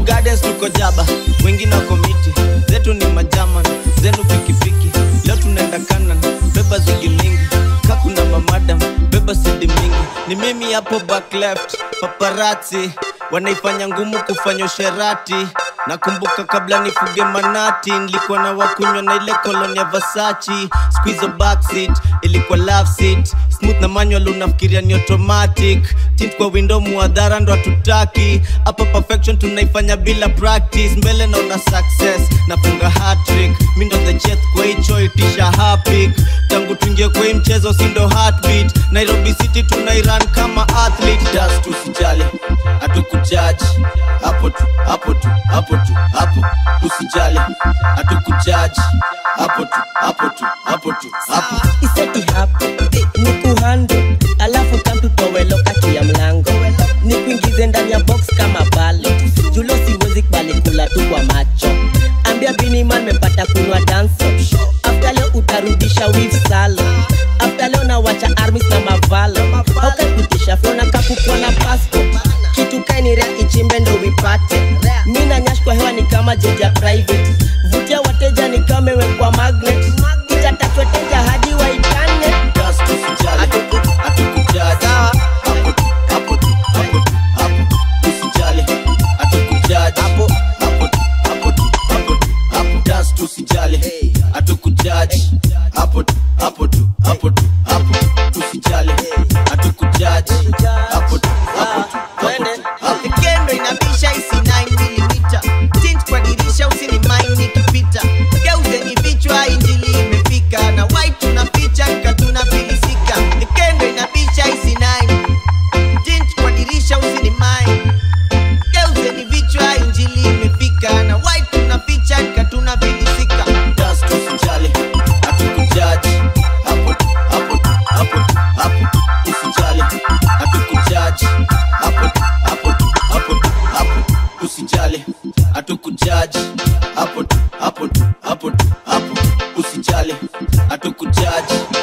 gardens tuko jaba wengine wako miti zetu ni majaman zenu pikipiki leo tunaenda kanan beba zigi mingi kakuna mamadam beba sidi mingi ni mimi hapo back left paparati wanaifanya ngumu kufanya usherati nakumbuka kabla nifuge manati nilikuwa na wakunywa na ile koloni ya vasachi squizo backseat ilikuwa love seat smooth na manual unafikiria ni automatic tint kwa window muadhara ndo hatutaki hapa perfection tunaifanya bila practice mbele naona success nafunga hatrick mi ndo the jet kwa hicho itisha hapik tangu tuingie kwa hii mchezo sindo heartbeat nairobi city tunairan kama athlete dust usijali hatukujaji hapo tu hapo tu hapo tu hapo usijali hatukujaji hapo tu hapo tu hapo tu hapo iseti hapo ni kuhando alafu kamtutowe kati ya mlango ni kuingize ndani ya box kama balo julo siwezi kubali kula tu kwa macho ambia biniman mepata kunywa danso afta leo utarudisha wif salo afta leo nawacha armis na mavalo haukapitisha flona kakukwa na passport kitu kainirea ichimbe ndo wipate mi na nyash kwa hewa ni kama jeja private vutia wateja ni kama imewekwa magnet itatatweteja hadi waitane dust usijali hatukujaji hapo tu hapo tu hapo tu hapo usijali hatukujaji hapo hapo tu hapo tu hapo tu hapo dust usijali hatukujaji hapo tu hapo tu hapo tu hapo usijali hatukujaji hapo tu hapo tu hapo tu hapo kendo inabisha isi 9 mm tint kwa dirisha usini mind nikipita geuzeni vichwa injili imefika na white tunaficha katuna filisika kendo inabisha isi 9 tint kwa dirisha usini mind geuzeni vichwa injili imefika na white tunaficha katuna filisika dust usijali hatukujaji hapo tu hapo tu hapo tu hapo usijali hatukujaji hapo tu hapo tu hapo tu hapo usijali hatukujaji hapo tu hapo tu hapo tu hapo usijali hatukujaji